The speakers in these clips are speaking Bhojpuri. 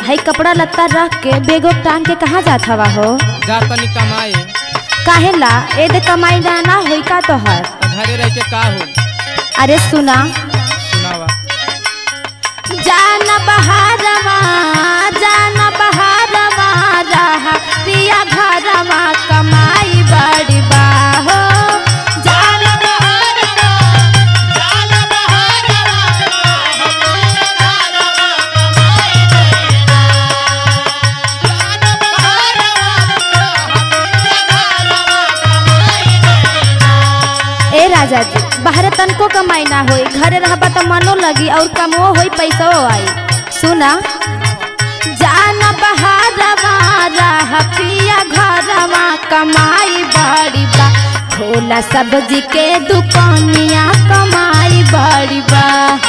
हई कपड़ा लत्ता रख के बेगो टांग के कहाँ जात हवा हो जा तनी कमाए काहे ला ए दे कमाई ना ना होई का तोहर तो घरे रह के का हो अरे सुना सुनावा जाना बहारवा जाना बहारवा रहा पिया घरवा कमाई बड़ी बा हो जाना ए राजा जी बाहर तनको कमाई ना होई घरे रहबा त मनो लगी और कमो होई पैसो आई सुना जाना बहारवा रह पिया घरवा कमाई बड़ी बा खोला सब्जी के दुकानिया कमाई बड़ी बा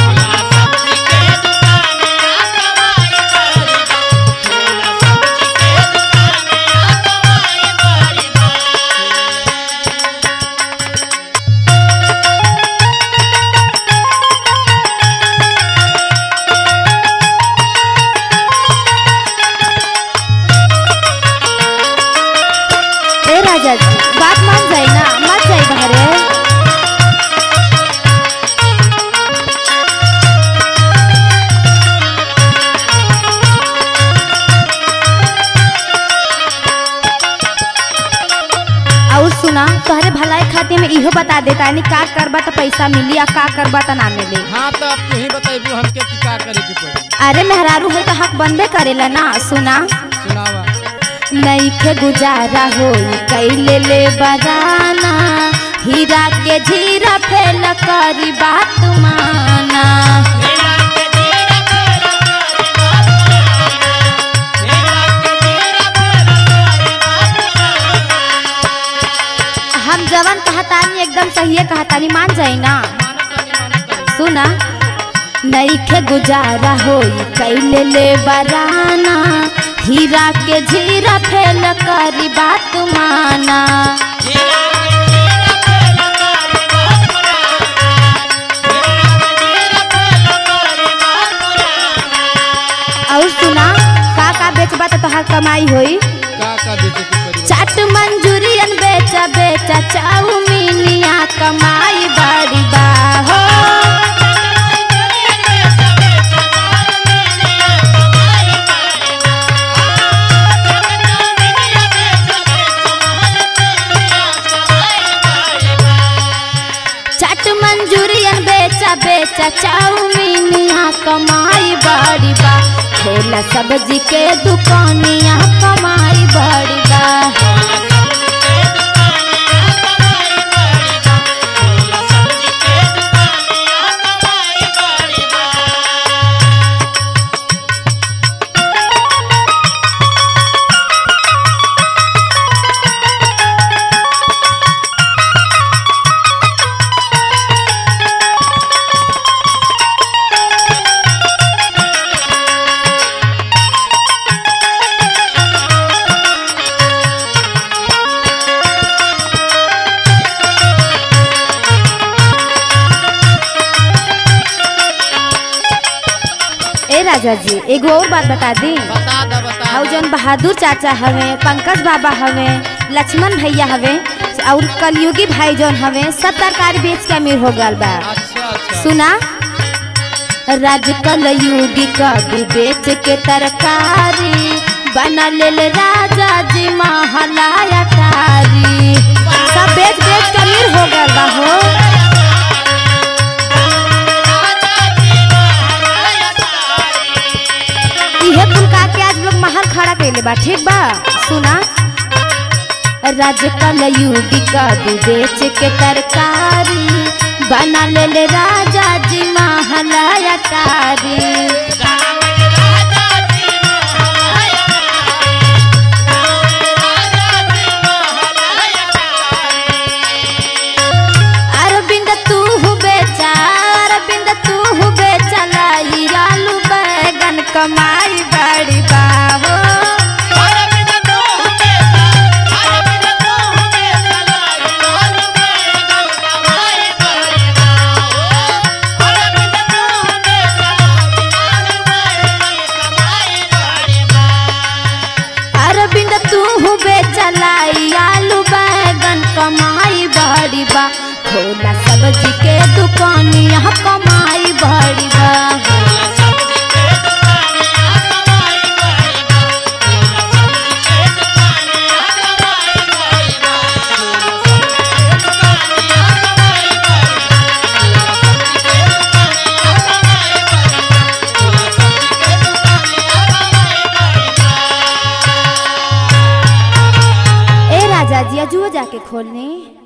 ए राजा जी बात मान जाई ना मत जाई बाहरे और सुना तोहरे भलाई खातिर में इहो बता देता यानी का करबा त पैसा मिली आ का करबा त ना मिली हाँ तो अब तू ही बताइबू हमके कि का करे के पड़ी अरे मेहरारू है तो हक बनबे करेला ना सुना सुनावा नईखे गुजारा हो कैले ले बराना हीरा के झीरा फेल करी बात माना हम जवन कहतानी एकदम सही कहतानी मान जाई ना सुना नईखे गुजारा होई कैले ले बराना हीरा के झीरा फेल करी बात माना और सुना का का बेचबा त तोहार कमाई होई का का बेचे के पड़ी चाट मंजूरियन बेचा बेचा चाउमीनिया कमाई बड़ी बा हो चाट मंजूरियन बेचा बेचा चाउमीनिया कमाई बड़ी बा खोला सब्जी के दुकानिया कमाई बड़ी बा ए राजा जी एगो और बात बता दी बता दा बता और दा। जौन बहादुर चाचा हवे पंकज बाबा हवे लक्ष्मण भैया हवे और कलयुगी भाई जौन हवे सब तरकारी बेच के अमीर हो गल बा अच्छा अच्छा सुना राज कलयुगी कभी बेच के तरकारी बना लेल राजा जी महलाया कारी सब बेच बेच के अमीर हो गल बा हो इहे कुल का के आज लोग महल खड़ा कैले बा ठीक बा सुना राज कलयुगी कभी बेच के तरकारी बना ले राजा जी महलाया कारी अरविंद तू बेचा अरविंद तू बेचा लाई आलू बैगन कमाई बड़ी बाहो चलाई आलू बैगन कमाई बड़ी बा खोला सब्जी के दुकानिया कमाई बड़ी बा ए राजा जी अजुओ जाके खोलने